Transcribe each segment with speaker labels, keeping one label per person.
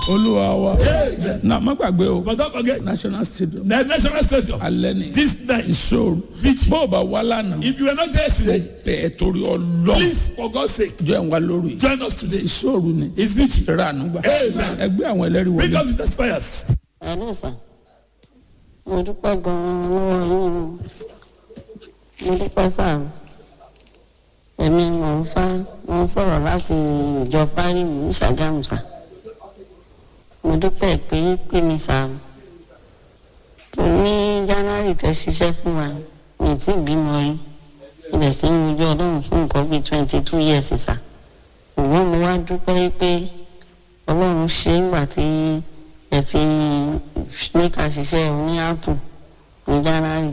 Speaker 1: olúwa wa na má gbàgbé o
Speaker 2: But don't forget,
Speaker 1: national stadium
Speaker 2: the national stadium,
Speaker 1: alẹ́ ni
Speaker 2: this night,
Speaker 1: ìṣòro
Speaker 2: Beach.
Speaker 1: bó o bá wá lánàá
Speaker 2: if you were not there today,
Speaker 1: bẹ́ẹ̀ torí ọlọ́
Speaker 2: please, for God's sake,
Speaker 1: jọ ẹ̀ wá lórí
Speaker 2: join us today.
Speaker 1: ìṣòro ni
Speaker 2: It's beauty.
Speaker 1: ìrà ànúgbà
Speaker 2: Amen.
Speaker 1: ẹgbẹ́ àwọn ẹlẹ́rìí
Speaker 2: Bring
Speaker 1: wọlé
Speaker 2: up the testifiers.
Speaker 3: ẹ̀rọ sà mo dúpẹ́ gan-an lọ́wọ́ yín o mo dúpẹ́ sà èmi mò ń fá mo ń sọ̀rọ̀ láti ìjọ fárímù ní Ṣàgámù sà mo dúpẹ́ pé yín pè mí sà tó ní January tẹ́ ṣiṣẹ́ fún wa mi ì tí ì bímọ rí ilẹ̀ tí ń wojú ọlọ́run fún nǹkan bíi twenty two years sà ṣùgbọ́n mo wá dúpẹ́ pé ọlọ́run ṣe é ńgbà tí ẹ fi ní ká ṣiṣẹ́ ní apple ní january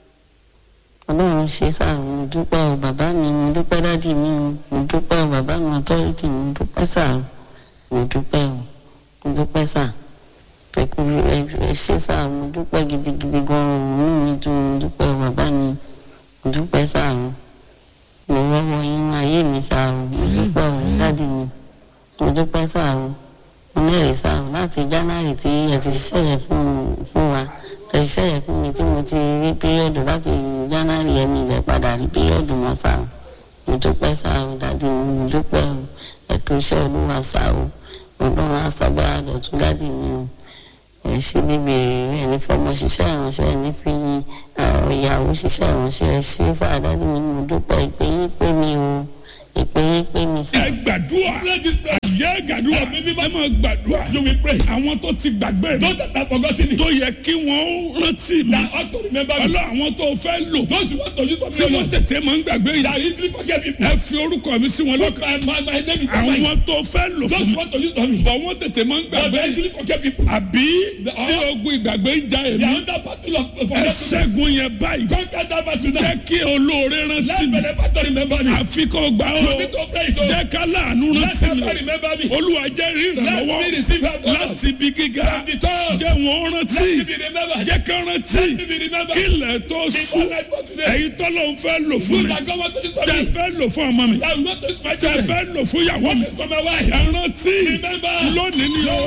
Speaker 3: ọlọ́run ṣe sáà mo dúpẹ́ o bàbá mi mo dúpẹ́ dádì mi o mo dúpẹ́ o bàbá mi authority mo dúpẹ́ sáà o mo dúpẹ́ o mo dúpẹ́ sáà pẹ̀kú ẹ ẹ ṣe sáà mo dúpẹ́ gidigidi gan-an òun mi dùn mo dúpẹ́ o bàbá mi mo dúpẹ́ sáà o mo rọ́wọ́ yín ayé mi sáà o mo dúpẹ́ o dádì mi mo dúpẹ́ sáà o onírè sáà láti january tí ẹ ti ṣiṣẹ́ yẹn fún fún wa ẹ ṣiṣẹ́ yẹn fún mi tí mo ti rí píríọ̀dù láti january yẹn mi lẹ̀ padà rí píríọ̀dù mọ́ sáà mo dúpẹ́ sáà o dádì mi mo dúpẹ́ o ẹ kú iṣẹ́ olúwa sáà o ọlọ́run àṣàbára lọ́tún dádì mi o ẹ ṣe níbi èrè ẹ ní fọmọ ṣiṣẹ́ ìránṣẹ́ ẹ ní fi àwọn ìyàwó ṣiṣẹ́ ìránṣẹ́ ẹ ṣe sáà dádì mi mo dúpẹ́ ìpè yín pé mi o ìpè yín pé mi sáà.
Speaker 1: ẹ gbàdúrà yẹ gbàdúrà ẹ máa gbàdúrà
Speaker 2: You will pray.
Speaker 1: àwọn tó ti gbàgbé mi
Speaker 2: Those that have forgotten it,
Speaker 1: tó yẹ kí wọ́n rántí mi
Speaker 2: that ought to remember me.
Speaker 1: ọlọ́ àwọn tó fẹ́ lò
Speaker 2: Those who want to use for
Speaker 1: tí
Speaker 2: me,
Speaker 1: wọ́n tètè máa ń gbàgbé
Speaker 2: that
Speaker 1: yìí
Speaker 2: easily forget people.
Speaker 1: ẹ fi orúkọ mi sí wọn
Speaker 2: Look,
Speaker 1: lọ́kàn
Speaker 2: my, my, my name is Tamai.
Speaker 1: àwọn tó fẹ́ lò
Speaker 2: Those
Speaker 1: fún
Speaker 2: who
Speaker 1: mi
Speaker 2: want to use for me,
Speaker 1: bọ̀ wọ́n tètè máa ń
Speaker 2: but
Speaker 1: gbàgbé
Speaker 2: they easily forget people.
Speaker 1: àbí tí ogun ìgbàgbé ń ja
Speaker 2: They
Speaker 1: èmi
Speaker 2: are under battle of
Speaker 1: ẹ
Speaker 2: forgetfulness.
Speaker 1: ṣẹ́gun yẹn báyìí
Speaker 2: Conquer that battle now.
Speaker 1: jẹ́ kí olóore rántí
Speaker 2: Let
Speaker 1: mi
Speaker 2: benefactor remember me.
Speaker 1: àfi kó gbà ó
Speaker 2: You need to pray it. oh.
Speaker 1: jẹ́ ká láàánú
Speaker 2: Let
Speaker 1: rántí mi
Speaker 2: somebody remember me.
Speaker 1: olúwa jẹ́ rí
Speaker 2: Let me
Speaker 1: ìrànlọ́wọ́
Speaker 2: receive help. Lord.
Speaker 1: láti ibi gíga
Speaker 2: From the top.
Speaker 1: jẹ́ wọ́n rántí
Speaker 2: Let me be remembered.
Speaker 1: jẹ́ ká rántí
Speaker 2: Let me be remembered.
Speaker 1: kí ilẹ̀ tó
Speaker 2: Before
Speaker 1: sùn
Speaker 2: night for today.
Speaker 1: ẹ̀yin tọ́lọ́ ń fẹ́ lò fún
Speaker 2: Good
Speaker 1: mi
Speaker 2: that God want to use for
Speaker 1: tẹ́
Speaker 2: me.
Speaker 1: fẹ́ lò fún ọmọ mi
Speaker 2: That will not use my
Speaker 1: tẹ́
Speaker 2: children.
Speaker 1: fẹ́ lò fún ìyàwó mi
Speaker 2: For my wife.
Speaker 1: ẹ rántí
Speaker 2: Remember.
Speaker 1: lónìí ni ó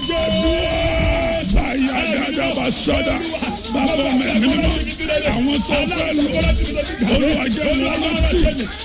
Speaker 1: gbàdúrà báyà dáadáa bá sọ́dà bàbá mi mímọ́ àwọn tó fẹ́ lò olúwa jẹ́ wọ́n rántí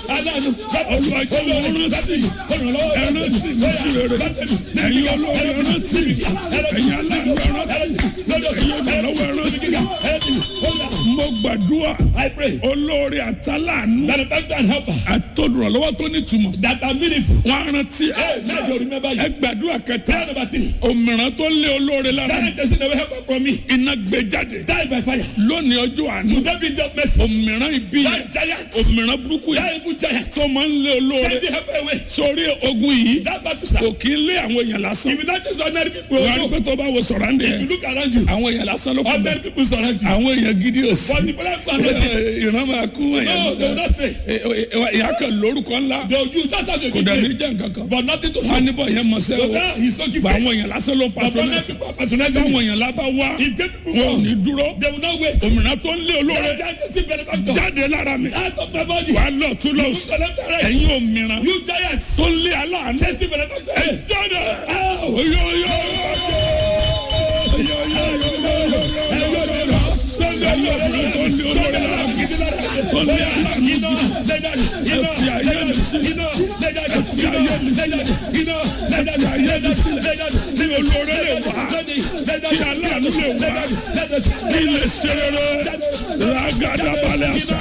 Speaker 1: olúwa jẹ́ wọ́n rántí ẹ rántí mi sí rere ẹ̀yin olóore ẹ rántí ẹ̀yin aláàánú ẹ rántí ẹ̀yin olùrànlọ́wọ́ ẹ rántí mo gbàdúrà
Speaker 2: I pray
Speaker 1: olóore àtàlánú
Speaker 2: benefactor and helper
Speaker 1: àtolùrànlọ́wọ́ tó nítumọ̀
Speaker 2: that are meaningful.
Speaker 1: wọn á rántí
Speaker 2: Hey, now you remember
Speaker 1: ẹ
Speaker 2: you.
Speaker 1: gbàdúrà kẹta
Speaker 2: Prayer number three.
Speaker 1: òmìrán tó lé olóore lára
Speaker 2: That person never help from me.
Speaker 1: iná gbé jáde
Speaker 2: Die by fire.
Speaker 1: lónìí ọjọ́ àná
Speaker 2: To them be just mercy.
Speaker 1: òmìrán ibi yẹn
Speaker 2: That giant.
Speaker 1: òmìrán burúkú
Speaker 2: That
Speaker 1: yẹn
Speaker 2: evil giant.
Speaker 1: tó máa ń lé olóore
Speaker 2: Send the help away.
Speaker 1: sórí ogun yìí
Speaker 2: That battle sir.
Speaker 1: kò kí ń lé àwọn èèyàn lásán
Speaker 2: If you not just ordinary people,
Speaker 1: wọ́n á rí
Speaker 2: also,
Speaker 1: pé tó bá wo sọ̀rọ̀ àǹdẹ̀
Speaker 2: if you
Speaker 1: yẹn
Speaker 2: look around you,
Speaker 1: àwọn èèyàn lásán ló kú
Speaker 2: ordinary
Speaker 1: bẹ́ẹ̀
Speaker 2: people surround you.
Speaker 1: àwọn èèyàn gidi ò sí
Speaker 2: But the people are not
Speaker 1: ìran máa kú
Speaker 2: No, they will
Speaker 1: èèyàn
Speaker 2: not stay.
Speaker 1: ìyá kan lórúkọ ńlá
Speaker 2: They will use that as a
Speaker 1: kò dẹ̀ ní
Speaker 2: good
Speaker 1: jẹ́ nǹkan kan
Speaker 2: But nothing to
Speaker 1: wọ́n á
Speaker 2: show.
Speaker 1: níbọ̀ yẹn mọ̀
Speaker 2: So
Speaker 1: sẹ́wọ́
Speaker 2: now he's so
Speaker 1: gba
Speaker 2: gifted.
Speaker 1: àwọn èèyàn lásán ló ń
Speaker 2: But ordinary
Speaker 1: patronẹ́sì
Speaker 2: people are patronizing
Speaker 1: táwọn
Speaker 2: him.
Speaker 1: èèyàn lábá wá
Speaker 2: If gay people
Speaker 1: wọn ò
Speaker 2: come,
Speaker 1: ní dúró
Speaker 2: they will not wait.
Speaker 1: òmìnira tó ń lé olóore
Speaker 2: That giant is still benefactor.
Speaker 1: jáde lára mi
Speaker 2: Out of my body.
Speaker 1: wàá lọ tún lọ
Speaker 2: You
Speaker 1: sí
Speaker 2: select the right.
Speaker 1: ẹ̀yin òmìnira
Speaker 2: You giants.
Speaker 1: tó ń lé aláàánú
Speaker 2: Chase the benefactor.
Speaker 1: ẹ jáde
Speaker 2: Ow.
Speaker 1: oyè oyè ilé serere ragada balẹ̀ àṣà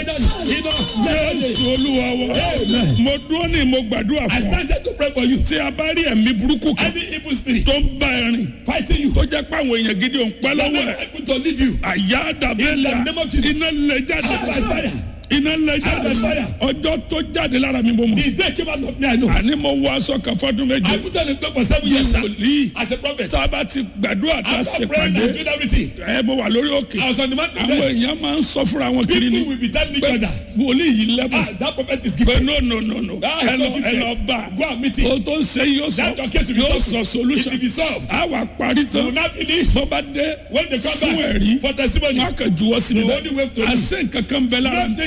Speaker 1: jésù olúwa wa mo dúró ní mo gbàdúrà
Speaker 2: I
Speaker 1: fún ọ
Speaker 2: started to pray for you.
Speaker 1: tí a bá rí ẹ̀mí burúkú kan
Speaker 2: Any evil spirit
Speaker 1: tó ń bá ẹ rìn
Speaker 2: fighting you,
Speaker 1: tó jẹ́ pé àwọn èèyàn gidi ò ń pẹ́
Speaker 2: that
Speaker 1: lọ́wọ́
Speaker 2: never
Speaker 1: ẹ̀
Speaker 2: able to leave you.
Speaker 1: àyà dàbẹ́lẹ̀
Speaker 2: In the name of Jesus.
Speaker 1: iná lè jáde
Speaker 2: Out by fire.
Speaker 1: iná lè jáde
Speaker 2: Out by fire.
Speaker 1: ọjọ́ tó jáde lára mi mo mọ̀
Speaker 2: The day came out of me, I know.
Speaker 1: àní mo wọ aṣọ kan fọdún
Speaker 2: I
Speaker 1: méje
Speaker 2: put on a cloak for seven
Speaker 1: ní
Speaker 2: years sir,
Speaker 1: wòlíì
Speaker 2: as a prophet.
Speaker 1: tá a bá ti gbàdúrà tá a
Speaker 2: After
Speaker 1: ṣe
Speaker 2: praying
Speaker 1: pàdé
Speaker 2: and doing everything,
Speaker 1: ẹ mo wà lórí òkè
Speaker 2: I was on the mountain
Speaker 1: àwọn
Speaker 2: there.
Speaker 1: èèyàn máa ń sọ fúnra wọn kiri
Speaker 2: People
Speaker 1: ni
Speaker 2: will be telling each
Speaker 1: pé
Speaker 2: other,
Speaker 1: wòlíì yìí lẹ́bùn
Speaker 2: ah, that prophet is
Speaker 1: pé
Speaker 2: gifted.
Speaker 1: no no no no
Speaker 2: Ah,
Speaker 1: ẹ lọ
Speaker 2: so
Speaker 1: ẹ lọ
Speaker 2: gifted.
Speaker 1: bá
Speaker 2: Go and meet
Speaker 1: o
Speaker 2: him.
Speaker 1: tó ń ṣe yóò sọ
Speaker 2: That your case will be
Speaker 1: yóò
Speaker 2: solved.
Speaker 1: sọ
Speaker 2: It
Speaker 1: solution
Speaker 2: will be solved.
Speaker 1: a wà parí
Speaker 2: They will
Speaker 1: tán
Speaker 2: not finish.
Speaker 1: bó bá dé
Speaker 2: When they come
Speaker 1: fún
Speaker 2: back
Speaker 1: ẹ̀rí
Speaker 2: for testimony,
Speaker 1: wọn kà juwọ́ sí mi
Speaker 2: The only way to
Speaker 1: bẹ́ẹ̀
Speaker 2: do-
Speaker 1: àṣẹ nǹkan kan bẹ lára mi
Speaker 2: nothing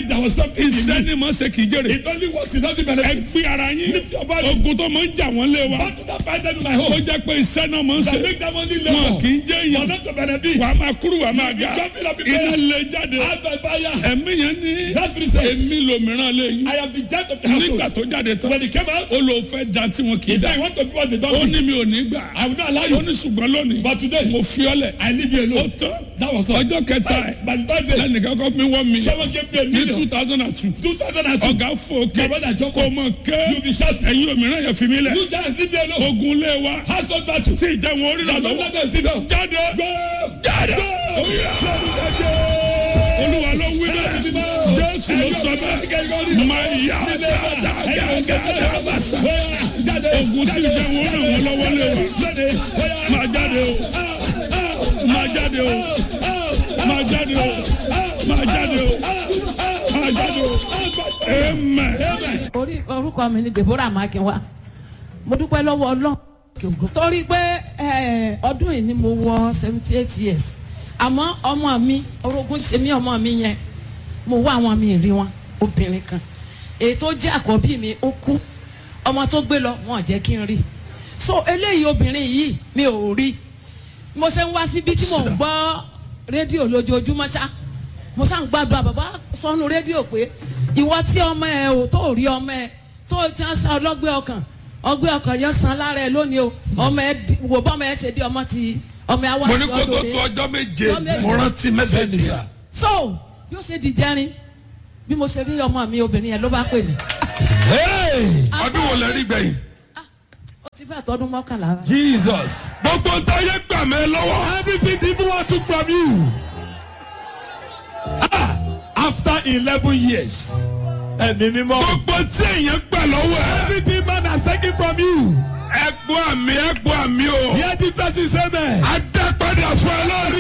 Speaker 2: there was something in
Speaker 1: iṣẹ́
Speaker 2: me.
Speaker 1: ni mo ṣe kì í jèrè
Speaker 2: It only works without the
Speaker 1: ẹ
Speaker 2: benefit.
Speaker 1: gbé ara yín
Speaker 2: Lift your body.
Speaker 1: ogun tó máa ń jà wọ́n lé wa
Speaker 2: What did I find them in my
Speaker 1: ó
Speaker 2: home?
Speaker 1: jẹ́ pé iṣẹ́ náà máa ń ṣe
Speaker 2: That make them only
Speaker 1: wọn
Speaker 2: labor.
Speaker 1: kì í jẹ́
Speaker 2: For
Speaker 1: èèyàn
Speaker 2: not to benefit.
Speaker 1: wàá máa kúrú wàá máa ga
Speaker 2: You jumping up in
Speaker 1: iná
Speaker 2: bed.
Speaker 1: lè jáde
Speaker 2: Out by fire.
Speaker 1: ẹ̀mí yẹn ní
Speaker 2: That spirit said,
Speaker 1: èmi lòmíràn lé yín
Speaker 2: I am the judge of the
Speaker 1: nígbà
Speaker 2: household.
Speaker 1: tó jáde tán
Speaker 2: When he came out,
Speaker 1: ó lò fẹ́ da tí wọn kì í
Speaker 2: he
Speaker 1: da
Speaker 2: said, you want to do what they
Speaker 1: ó
Speaker 2: don't do.
Speaker 1: ní mi ò ní gbà
Speaker 2: I will not allow
Speaker 1: ó
Speaker 2: you.
Speaker 1: ní ṣùgbọ́n lónìí
Speaker 2: But today,
Speaker 1: mo fi ọ́ lẹ̀
Speaker 2: I leave you
Speaker 1: ó
Speaker 2: alone.
Speaker 1: tán
Speaker 2: That was all.
Speaker 1: ọjọ́ kẹta ẹ̀
Speaker 2: By the third day,
Speaker 1: lẹ́nìkan kọ́ fún mi wọ́n mi
Speaker 2: someone gave me a
Speaker 1: ní
Speaker 2: million.
Speaker 1: two thousand and two
Speaker 2: 2002.
Speaker 1: ọ̀gá fòkè
Speaker 2: My brother Joko,
Speaker 1: kò mọ̀ ké
Speaker 2: you be shouting.
Speaker 1: ẹ̀yin òmíràn yẹn fi mí lẹ̀
Speaker 2: You giants leave me alone.
Speaker 1: ogun lé wa
Speaker 2: Household battle.
Speaker 1: tí ìjà wọn orí
Speaker 2: Now
Speaker 1: rà
Speaker 2: don't
Speaker 1: lọ́wọ́
Speaker 2: let them sit down.
Speaker 1: jáde
Speaker 2: Go!
Speaker 1: jáde
Speaker 2: Go!
Speaker 1: Oya. olúwa ló wí bẹ́ẹ̀ jésù ló sọ bẹ́ẹ̀ máa yà dáadáa bàṣà ogun tí ìjà wọn ràn wọ́n lọ́wọ́ lé wa máa jáde o máa jáde o máa jáde o máa jáde o máa jáde o amen.
Speaker 4: orí orúkọ mi ni deborah makinwa mo dúpẹ́ lọ́wọ́ ọlọ́run torí pé eh, ọdún yìí ni mo wọ seventy eight years àmọ́ ọmọ mi orogún ṣe mí ọmọ mi yẹn mo wá àwọn mi rí wọn obìnrin kan èyí tó jẹ́ àkọ́bí mi ó kú ọmọ tó gbé lọ wọn ò jẹ́ kí n rí so eléyìí obìnrin yìí mi ò rí mo ṣe ń wá síbi tí mò ń gbọ́ rédíò lójoojúmọ́ ṣá mo sá ń gbàdúrà bàbá sọnù rédíò pé ìwọ tí ọmọ ẹ ò tó rí ọmọ ẹ tó ti ń sa ọlọ́gbẹ́ ọkàn ọgbẹ́ ọkàn yẹn san lára ẹ lónìí o ọmọ ẹ di- wò bọ́mọ ẹ ṣe di ọmọ ti ọmọ ẹ wá
Speaker 1: mo ní
Speaker 4: sí
Speaker 1: kó tó
Speaker 4: ọdún
Speaker 1: tó
Speaker 4: rẹ
Speaker 1: ọjọ́ méje
Speaker 4: Ọjọ́ méje.
Speaker 1: mo rántí mẹ́sẹ̀gì rà.
Speaker 4: so yóò ṣe di jẹrin bí mo ṣe rí ọmọ mi obìnrin yẹn ló bá pè mí
Speaker 1: ọdún wo lẹ rí gbẹ̀yìn.
Speaker 4: ó ti fẹ́ tọdún mọ́kànlá rẹ.
Speaker 2: Jesus.
Speaker 1: gbogbo ntáyé gbà mẹ́ lọ́wọ́.
Speaker 2: Everything the evil one took from you. Ah, after eleven years. Ẹ̀mí mímọ́.
Speaker 1: gbogbo tí èèyàn gbà lọ́wọ́ ẹ̀.
Speaker 2: Everything man has taken from you.
Speaker 1: ẹ gbọ́ àmì ẹ gbọ́ àmì o.
Speaker 2: Hear the person say amen.
Speaker 1: a dá padà fún ẹ lórí.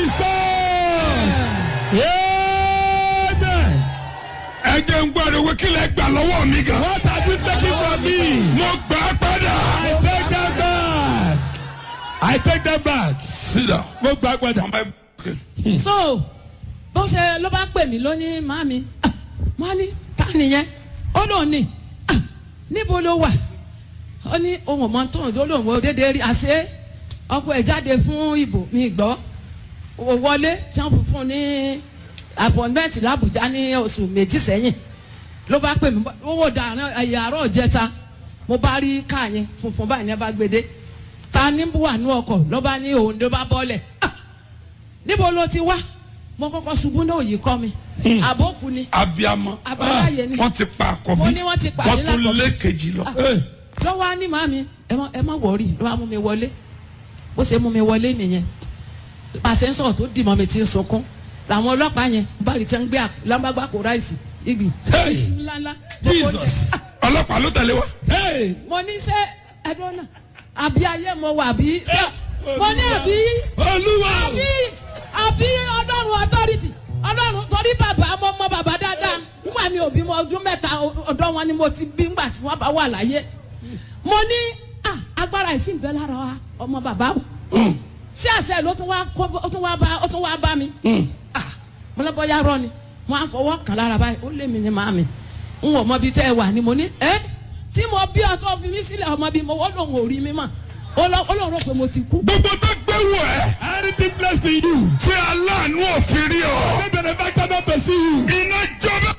Speaker 2: Amen.
Speaker 1: ẹ jẹ́ ń gbọ́dọ̀ wí kí lẹ gbà lọ́wọ́ mi gan.
Speaker 2: What have you taken from me?
Speaker 1: mo gbà á padà.
Speaker 2: I take them back. I take them back.
Speaker 1: sídà.
Speaker 2: Mo gbà padà.
Speaker 4: so bó ṣe ló bá pè mí lónìí màmí wọn ní ta nìyẹn ó lóun ní "Ah, níbo ló wà ó ní ohun ọmọ tó ń lóun wo déédéé rí àṣé ọkọ ẹ jáde fún ìbò mi gbọ́ ó wọlé tí wọ́n fún un ní appointment làbújá ní oṣù méjì sẹ́yìn ló bá pè mí owó dàrán ẹ̀yà àárọ̀ jẹta mo bá rí káà yẹn funfun báyìí ní ẹ bá gbé dé ta ní wà ní ọkọ̀ ló bá ní òun ló bá bọ́lẹ̀ ah níbo ló ti wá mo kọ́kọ́ ṣubú náà yìí kọ́ mi àbókù ni
Speaker 1: abiyamọ.
Speaker 4: Àbáláyé ni.
Speaker 1: wọ́n ti pa àkọ́bí.
Speaker 4: Mo ní wọ́n ti pa
Speaker 1: wọ́n
Speaker 4: àdínlá
Speaker 1: tún
Speaker 4: àkọ́bí.
Speaker 1: lé kejì lọ.
Speaker 4: lọ́wọ́ á ní màmí ẹ má ẹ má wọ̀ọ́rì ló wá mú mi wọlé bó ṣe mú mi wọlé nìyẹn pàṣẹ ń sọ̀rọ̀ tó dì mọ́ mi ti ń sunkún làwọn ọlọ́pàá yẹn bá rí tí wọ́n gbé lámbàgbà kó ráìsì igi
Speaker 1: Hey!
Speaker 4: iṣu ńláńlá gbogbo oúnjẹ.
Speaker 2: Jesus.
Speaker 1: ọlọ́pàá ló tẹ̀lé wa.
Speaker 2: Hey.
Speaker 4: mo ní sẹ́ ẹ̀dọ́ náà àbí ayé mo wà bí sẹ́ mo ní àbí
Speaker 2: Olúwa.
Speaker 4: àbí àbí ọlọ́run authority ọlọ́run torí bàbá mo mọ bàbá dáadáa nígbà mi ò bímọ ọdún mẹ́ta ọ̀dọ́ wọn ni mo ti bí nígbà tí wọ́n bá wà láyé mo ní ah, agbára ìsìn bẹ́ẹ̀ lára wa ọmọ bàbá o ṣé àṣẹ ló tún wá kó ó tún wá bá ó tún wá bá mi ah, mo lọ bọ́yá rọ ni mo á fọwọ́ kàn lára báyìí ó lé mi ní màmí n ò mọ bí tẹ́ ẹ wà ni mo ní ẹ́ tí mo bí ọtọ́ fi mí sílẹ̀ ọmọ bí mo wọ́n lòun ò rí mi mọ̀ ó lọ ó lòun rò pé mo ti kú.
Speaker 1: gbogbo tó gbé wọ ẹ.
Speaker 2: Anything blessed in you.
Speaker 1: tí aláàánú òfin rí ọ.
Speaker 2: May benefactor not to see you.
Speaker 1: iná jọba.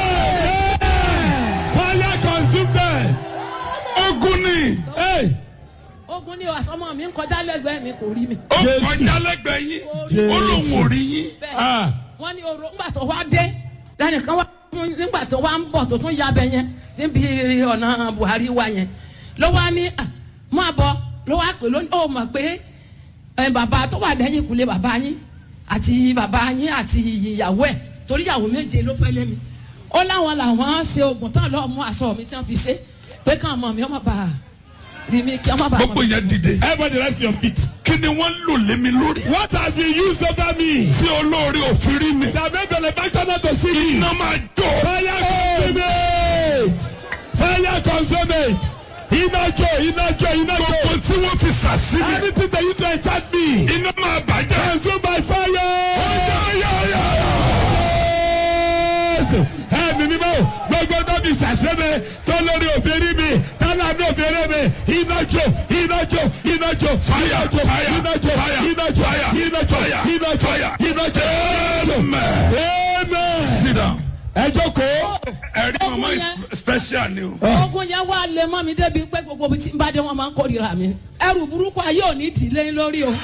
Speaker 2: Fire consume them.
Speaker 1: ogun ni.
Speaker 2: Hey.
Speaker 4: ogun ni àsọmọ mi ń kọjá lẹ́gbẹ̀ẹ́ mi kò rí mi.
Speaker 1: ó
Speaker 2: Jésù.
Speaker 1: kọjá lẹ́gbẹ̀ẹ́ yín.
Speaker 2: Jésù.
Speaker 1: ó lóun ò rí yín.
Speaker 4: bẹ́ẹ̀
Speaker 2: Ah.
Speaker 4: wọ́n ní oró ńgbà tó wá dé lẹ́nìkan wá nígbà tó wá ń bọ̀ tó tún yabẹ yẹn níbi ọ̀nà Buhari wa yẹn ló wá ní à máa bọ̀ ló wá pè lónìí ó mọ̀ pé ẹ, bàbá tó wà lẹ́yìn ìkúlé bàbá yín àti bàbá yín àti ìyàwó ẹ̀ torí ìyàwó méje ló fẹ́ lé mi ó láwọn làwọn ṣe oògùn tán lọ́ọ́ mú aṣọ mi tí wọ́n fi ṣe pé káwọn ọmọ mi ọmọ bá rí mi kí ọmọ bá
Speaker 1: gbogbo yẹn dìde.
Speaker 2: Everybody rest your feet.
Speaker 1: kí ni wọ́n lò lé mi lórí.
Speaker 2: What have you used over me?
Speaker 1: tí olóore òfin rí mi.
Speaker 2: That may benefactor not to see me.
Speaker 1: iná máa jó.
Speaker 2: Fire consume it. Fire consume it. Iná jó, iná jó, iná
Speaker 1: gbogbo
Speaker 2: jó.
Speaker 1: tí wọ́n fi sàsí mi.
Speaker 2: Anything that you to enchant me.
Speaker 1: iná máa bàjẹ́.
Speaker 2: Consume by fire. Ẹ ẹ̀mí mímọ́ gbogbo tó fi ṣàṣẹ́mi tó lórí obìnrin mi tálà ní obìnrin mi iná jó iná jó iná jó fire jó iná jó iná jó iná jó iná jó iná jó amen.
Speaker 1: sit down.
Speaker 2: ẹ jókòó.
Speaker 1: ẹ̀rí mama is special ni o.
Speaker 4: ogun yẹn wá lé mọ́ mi débi pé gbogbo bí tí n bá dé wọn máa ń kórìíra mi ẹrù burúkú ayé ò ní dì lẹ́yìn lórí o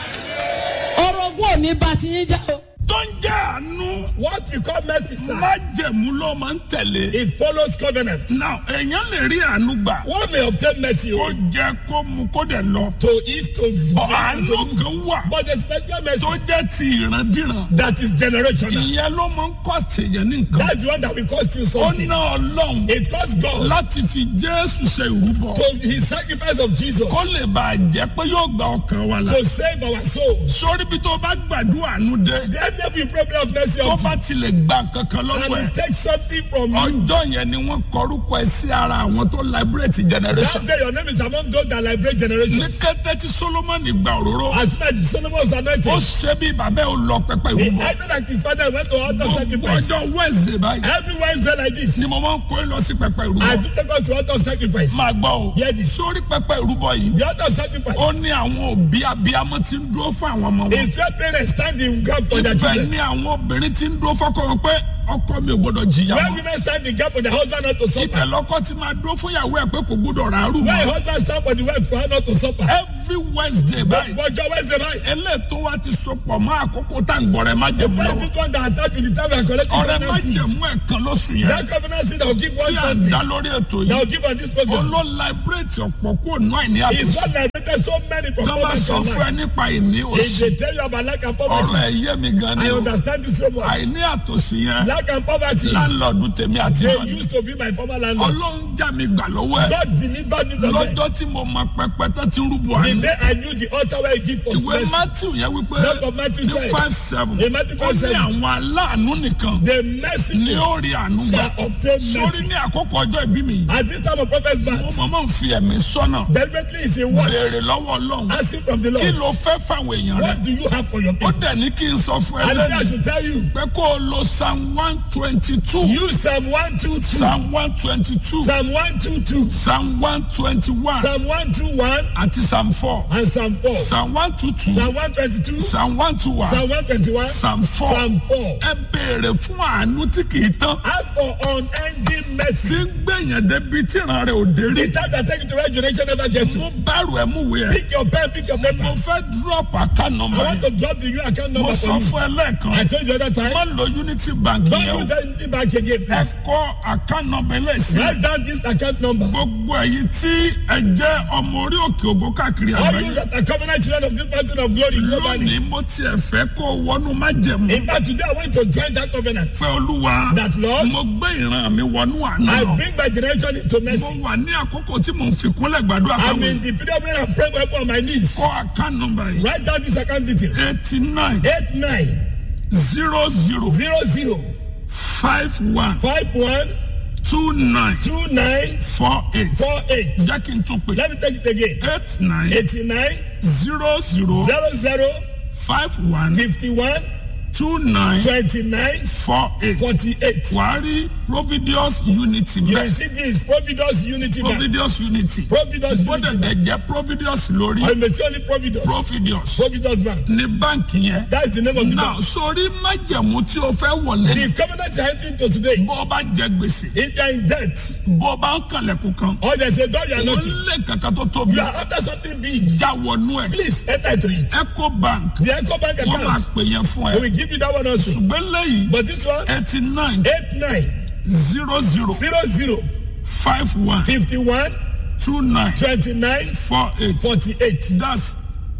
Speaker 4: orogún ò ní bá ti yín já o.
Speaker 1: tó ń jẹ́ àánú
Speaker 2: what we call mercy sir.
Speaker 1: májẹ̀mú ló máa ń tẹ̀lé.
Speaker 2: it follows covenant.
Speaker 1: now èèyàn lè rí àánú gbà.
Speaker 2: one may obtain mercy
Speaker 1: kó
Speaker 2: o.
Speaker 1: jẹ kó mu kó dẹ̀ lọ.
Speaker 2: to if to
Speaker 1: Ọ̀, àánú kan wà
Speaker 2: but the special mercy
Speaker 1: tó jẹ́ ti ìrandíran.
Speaker 2: that is generational.
Speaker 1: ìyẹn ló máa ń kọ́ sèyàn ní nǹkan.
Speaker 2: that's the one that will cost you
Speaker 1: ó
Speaker 2: something.
Speaker 1: ná ọlọ́run
Speaker 2: it cost God
Speaker 1: láti fi jésù ṣe ìrúbọ.
Speaker 2: to his sacrifice of Jesus
Speaker 1: kó lè bàa jẹ́ pé yóò gba ọkàn wa la.
Speaker 2: to save our souls.
Speaker 1: sórí bí tó bá gbàdúrà àánú dé.
Speaker 2: Let there be problem of mercy
Speaker 1: tó
Speaker 2: of
Speaker 1: bá tilẹ̀ gba kankan lọ́wọ́
Speaker 2: and
Speaker 1: ẹ̀.
Speaker 2: he take something from you.
Speaker 1: ọjọ́ yẹn ni wọ́n kọrúkọ ẹ sí ara àwọn tó liberate generation.
Speaker 2: That day your name is among those that liberate
Speaker 1: ní
Speaker 2: generations.
Speaker 1: kété tí solomoni gba òróró.
Speaker 2: As soon as Solomon was
Speaker 1: ó
Speaker 2: anointed,
Speaker 1: ṣe bí bàbá ẹ̀ ó lọ pẹpẹ
Speaker 2: he
Speaker 1: ìrúbọ.
Speaker 2: acted like his father went to altar
Speaker 1: gbogbo
Speaker 2: sacrifice.
Speaker 1: ọjọ́ wednesday báyìí.
Speaker 2: Every Wednesday like this,
Speaker 1: ni mo máa ń kó ẹ lọ sí pẹpẹ
Speaker 2: I
Speaker 1: ìrúbọ.
Speaker 2: do take us to altar sacrifice.
Speaker 1: máa gbọ́ o.
Speaker 2: Hear this.
Speaker 1: sórí pẹpẹ ìrúbọ yìí.
Speaker 2: The altar sacrifice
Speaker 1: ó ní àwọn òbí abiyamọ tí ń dúró fún àwọn ọmọ wọn.
Speaker 2: is where parents stand in gap for their
Speaker 1: ibẹ̀
Speaker 2: children.
Speaker 1: ni àwọn obìnrin tí ń dúró fọ́kọ wọn pé ọkọ mi ò gbọdọ̀ jìyà
Speaker 2: Where
Speaker 1: mọ́.
Speaker 2: women stand in gap for their husband not to
Speaker 1: ibẹ̀
Speaker 2: suffer.
Speaker 1: lọ́kọ ti máa dúró fún ìyàwó ẹ̀ pé kò gbọdọ̀ ràárù
Speaker 2: Where a
Speaker 1: mọ́.
Speaker 2: husband stand for the wife for her not to suffer.
Speaker 1: every wednesday báyìí.
Speaker 2: Ọjọ́ Wednesday báyìí.
Speaker 1: eléyìí tó wá ti sopọ̀ mọ́ àkókò tá à ń gbọ́rẹ̀ má jẹ̀mú
Speaker 2: Where
Speaker 1: lọ́wọ́.
Speaker 2: this one that attach with the time and collect
Speaker 1: ọ̀rẹ́ má
Speaker 2: covenant seed.
Speaker 1: jẹ̀mú ẹ̀ kan lóṣù yẹn.
Speaker 2: That covenant seed that will give one
Speaker 1: tí à ń
Speaker 2: Sunday.
Speaker 1: dá lórí ètò
Speaker 2: That
Speaker 1: yìí.
Speaker 2: will give on this program.
Speaker 1: olóò liberate ọ̀pọ̀ kó nù àìní
Speaker 2: Is
Speaker 1: àbùsùn.
Speaker 2: what liberated so many from
Speaker 1: tó bá
Speaker 2: poverty
Speaker 1: sọ
Speaker 2: and
Speaker 1: fún ẹ
Speaker 2: lack.
Speaker 1: nípa ìní
Speaker 2: If
Speaker 1: òsì.
Speaker 2: they tell you about lack and
Speaker 1: ọ̀rọ̀
Speaker 2: poverty,
Speaker 1: ẹ̀ yé mi gan ni
Speaker 2: I
Speaker 1: o.
Speaker 2: understand this so much.
Speaker 1: àìní àtòsí yẹn.
Speaker 2: Lack and poverty,
Speaker 1: láńlọ́ọ̀dù tèmi àti
Speaker 2: they
Speaker 1: ìrọ̀lẹ́.
Speaker 2: used to be my former landlord.
Speaker 1: ọlọ́run já mi gbà lọ́wọ́ ẹ̀.
Speaker 2: God delivered me from them.
Speaker 1: lọ́jọ́ tí mo mọ pẹpẹ tó ti rúbọ
Speaker 2: The
Speaker 1: àná.
Speaker 2: day I knew the altar where he give for
Speaker 1: ìwé
Speaker 2: mercy,
Speaker 1: matthew yẹn wípé
Speaker 2: Book of Matthew
Speaker 1: ní
Speaker 2: said,
Speaker 1: five seven
Speaker 2: in Matthew
Speaker 1: ó
Speaker 2: five
Speaker 1: ní
Speaker 2: seven,
Speaker 1: àwọn aláàánú nìkan
Speaker 2: the
Speaker 1: ní
Speaker 2: mercy
Speaker 1: ó rí àánú gbà.
Speaker 2: shall obtain
Speaker 1: sórí
Speaker 2: mercy.
Speaker 1: ní àkókò ọjọ́ ìbí mi yìí
Speaker 2: At this time of prophet's
Speaker 1: mo
Speaker 2: birth,
Speaker 1: mọ̀ mọ̀ ń fi ẹ̀mí sọ́nà
Speaker 2: deliberately is a what?
Speaker 1: béèrè lọ́wọ́ ọlọ́run
Speaker 2: Asking from the
Speaker 1: kí
Speaker 2: Lord,
Speaker 1: ló fẹ́ fáwọn èèyàn rẹ
Speaker 2: what do you have for your
Speaker 1: ó
Speaker 2: people?
Speaker 1: dẹ̀ ní kí n sọ fún ẹ
Speaker 2: And then I
Speaker 1: lẹ́nu
Speaker 2: should tell you,
Speaker 1: pé kó o lo psalm one twenty two
Speaker 2: use Psalm 122,
Speaker 1: psalm one twenty two
Speaker 2: Psalm 122,
Speaker 1: psalm one twenty one
Speaker 2: Psalm 121,
Speaker 1: àti psalm four
Speaker 2: and Psalm 4.
Speaker 1: psalm one two two
Speaker 2: Psalm 122,
Speaker 1: psalm one two one
Speaker 2: Psalm 121,
Speaker 1: psalm four
Speaker 2: Psalm 4.
Speaker 1: ẹ béèrè fún àánú tí kì í tán
Speaker 2: Ask for unending
Speaker 1: tí
Speaker 2: mercy.
Speaker 1: ń gbẹ̀yàn débi tí ìran rẹ̀ ò dé rí
Speaker 2: The time that take you to where generation never get to.
Speaker 1: mo bẹ̀rù ẹ̀ mú wẹ̀ ẹ́
Speaker 2: Pick your pen, pick your
Speaker 1: mo
Speaker 2: paper.
Speaker 1: fẹ́ drop account
Speaker 2: I
Speaker 1: number
Speaker 2: want
Speaker 1: yẹn
Speaker 2: to drop the new account
Speaker 1: mo
Speaker 2: number
Speaker 1: sọ
Speaker 2: for you.
Speaker 1: fún ẹ lẹ́ẹ̀kan
Speaker 2: I told you the other
Speaker 1: má
Speaker 2: time.
Speaker 1: lo unity bank
Speaker 2: Don't
Speaker 1: yẹn o
Speaker 2: use that back again,
Speaker 1: ẹ
Speaker 2: please.
Speaker 1: kọ́ account number eléyìí
Speaker 2: Write down this account number.
Speaker 1: gbogbo ẹ̀yin tí ẹ jẹ́ ọmọ orí òkè ògo káàkiri
Speaker 2: All you
Speaker 1: àgbáyé
Speaker 2: that are covenant children of this mountain of glory globally.
Speaker 1: lónìí mo tiẹ̀ fẹ́ kó o wọnú májẹ̀mú
Speaker 2: In fact, today I want to join that covenant.
Speaker 1: pé olúwa
Speaker 2: That Lord,
Speaker 1: mo gbé ìran mi wọnú àná
Speaker 2: I
Speaker 1: lọ
Speaker 2: bring my generation into
Speaker 1: mo
Speaker 2: mercy.
Speaker 1: wà ní àkókò tí mo ń fi kúnlẹ̀ gbàdúrà
Speaker 2: I'm
Speaker 1: fáwọn
Speaker 2: in the period where I'm praying on my knees.
Speaker 1: kọ́ account number yìí
Speaker 2: Write down this account detail.
Speaker 1: eighty nine
Speaker 2: Eight nine
Speaker 1: zero zero
Speaker 2: zero zero
Speaker 1: five one
Speaker 2: five one
Speaker 1: two nine
Speaker 2: two nine
Speaker 1: four eight
Speaker 2: four eight.
Speaker 1: jẹ́ kí n tún pè
Speaker 2: Let me take it again.
Speaker 1: eight nine
Speaker 2: Eighty nine
Speaker 1: zero zero
Speaker 2: zero zero
Speaker 1: five one
Speaker 2: fifty one
Speaker 1: two nine
Speaker 2: twenty nine
Speaker 1: four eight
Speaker 2: forty eight.
Speaker 1: wàá rí providius unity
Speaker 2: You
Speaker 1: bẹ́ẹ̀
Speaker 2: will see this Providence Unity Bank.
Speaker 1: providius unity
Speaker 2: Providence Unity
Speaker 1: gbọ́dọ̀
Speaker 2: Bank.
Speaker 1: dẹ̀ jẹ́ providius lórí
Speaker 2: I may say only Providence.
Speaker 1: providius
Speaker 2: Providence Bank.
Speaker 1: ní báǹkì yẹn
Speaker 2: That's the name of the
Speaker 1: náà
Speaker 2: bank.
Speaker 1: sórí májẹ̀mú tí o fẹ́ wọlé
Speaker 2: The covenant you are entering to today.
Speaker 1: bó o bá jẹ gbèsè
Speaker 2: If you are in debt
Speaker 1: bó o bá ń kànlẹ̀kùn kan
Speaker 2: or there's a door you are
Speaker 1: ó
Speaker 2: knocking,
Speaker 1: lé kankan tó tóbi
Speaker 2: you are after something big,
Speaker 1: já wọnú ẹ̀
Speaker 2: please enter into it.
Speaker 1: eco bank
Speaker 2: The Echo Bank
Speaker 1: wọ́n máa
Speaker 2: account,
Speaker 1: pè yẹn fún
Speaker 2: they
Speaker 1: ẹ
Speaker 2: will give you that one also.
Speaker 1: ṣùgbọ́n lẹ́yìn
Speaker 2: But this one,
Speaker 1: eighty nine
Speaker 2: eight nine
Speaker 1: zero zero
Speaker 2: zero zero
Speaker 1: five one
Speaker 2: fifty one
Speaker 1: two nine
Speaker 2: twenty nine
Speaker 1: four eight
Speaker 2: forty eight
Speaker 1: that's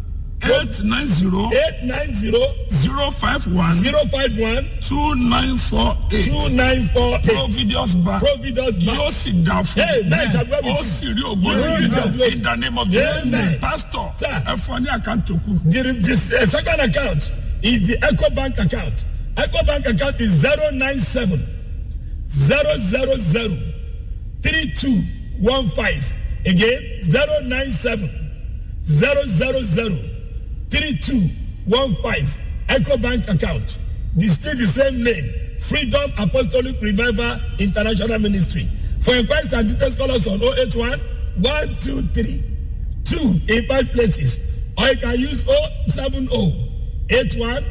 Speaker 1: eight nine zero
Speaker 2: eight nine zero
Speaker 1: zero five one
Speaker 2: zero five one
Speaker 1: two nine four eight
Speaker 2: two nine four eight.
Speaker 1: providius bank
Speaker 2: Providence
Speaker 1: yóò
Speaker 2: Bank.
Speaker 1: sì dá fún
Speaker 2: Hey, man, shall we have
Speaker 1: ó
Speaker 2: it?
Speaker 1: sì rí
Speaker 2: Yóò
Speaker 1: ògbóni
Speaker 2: rí ògo.
Speaker 1: in the name of Jesus
Speaker 2: Amen.
Speaker 1: pastor
Speaker 2: Sir.
Speaker 1: ẹ fún ọ ní àkáǹtì òkú
Speaker 2: The, the uh, second account is the Echo Bank account. Echo Bank account is zero nine seven zero zero zero three two one five. Again, zero nine seven zero zero zero three two one five. Echo Bank account. The still the same name. Freedom Apostolic Revival International Ministry. For inquiries and details, call us on 081 123 2 in five places. Or you can use 070 81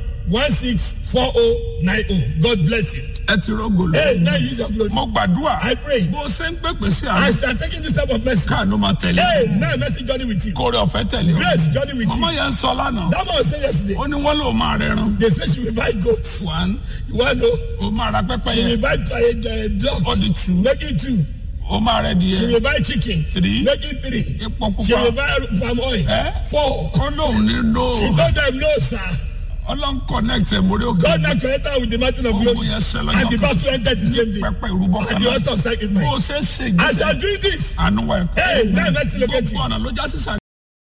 Speaker 2: 164090. God bless you.
Speaker 1: ẹ ti rọgò
Speaker 2: Hey,
Speaker 1: lọ.
Speaker 2: now use your glory.
Speaker 1: mo gbàdúrà
Speaker 2: I pray.
Speaker 1: bó ṣe ń pèpè sí
Speaker 2: As
Speaker 1: àná
Speaker 2: you are taking this type of message,
Speaker 1: káànú máa tẹ̀lé
Speaker 2: hey, now mercy journey with you.
Speaker 1: kórè ọ̀fẹ́ tẹ̀lé o.
Speaker 2: Grace journey with
Speaker 1: ọmọ
Speaker 2: you.
Speaker 1: yẹn ń sọ lánàá
Speaker 2: That man was saying yesterday,
Speaker 1: ó ní wọ́n lò máa rẹran
Speaker 2: they say she will buy goats.
Speaker 1: one
Speaker 2: You want to know?
Speaker 1: ó máa ra pẹ́pẹ́
Speaker 2: She will
Speaker 1: yẹn
Speaker 2: buy a, a dog.
Speaker 1: ó di two
Speaker 2: Make it two.
Speaker 1: ó máa rẹ
Speaker 2: She
Speaker 1: díẹ̀
Speaker 2: will buy chicken.
Speaker 1: Three.
Speaker 2: Make it three.
Speaker 1: epo
Speaker 2: She will
Speaker 1: pupa
Speaker 2: buy palm oil.
Speaker 1: Eh?
Speaker 2: Four.
Speaker 1: ó lóun ní lò
Speaker 2: She told them no, sir.
Speaker 1: ọlọ́run connect ẹ̀ mórí òkè
Speaker 2: God now connected her with the mountain of
Speaker 1: ogun
Speaker 2: glory.
Speaker 1: yẹn ṣẹ
Speaker 2: And the
Speaker 1: lọ́jọ́ kan
Speaker 2: battle entered the same day.
Speaker 1: pẹ́pẹ́ ìrúbọ
Speaker 2: At
Speaker 1: kan
Speaker 2: the
Speaker 1: náà
Speaker 2: altar of
Speaker 1: bó
Speaker 2: sacrifice.
Speaker 1: ṣe é ṣe
Speaker 2: As you are
Speaker 1: ìgbésẹ̀
Speaker 2: doing this,
Speaker 1: àánú wa ẹ̀kọ́
Speaker 2: hey, now let's look at
Speaker 1: gbogbo
Speaker 2: you.
Speaker 1: ọ̀nà ló já sísà